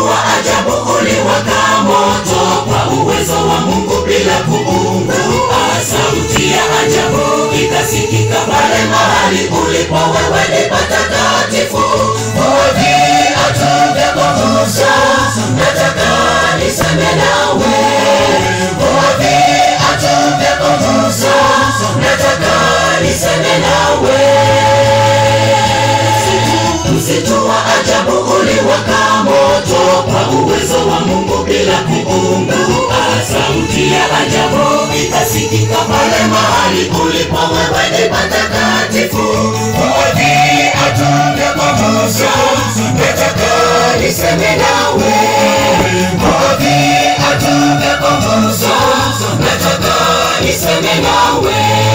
wa ajabu uliwaka moto kwa uwezo wa Mungu bila kuungua. Sauti ya ajabu ikasikika pale mahali ulipo wewe ni patakatifu. Hodhi atungekugusa, nataka niseme nawe. Hodhi atungekugusa, nataka niseme nawe. Msitu wa ajabu uliwaka moto kwa uwezo wa Mungu bila kuungua. Sauti ya ajabu ikasikika pale mahali ulipo wewe ni patakatifu. Hodhi atungekugusa, nataka niseme nawe. Hodhi atungekugusa, nataka niseme nawe.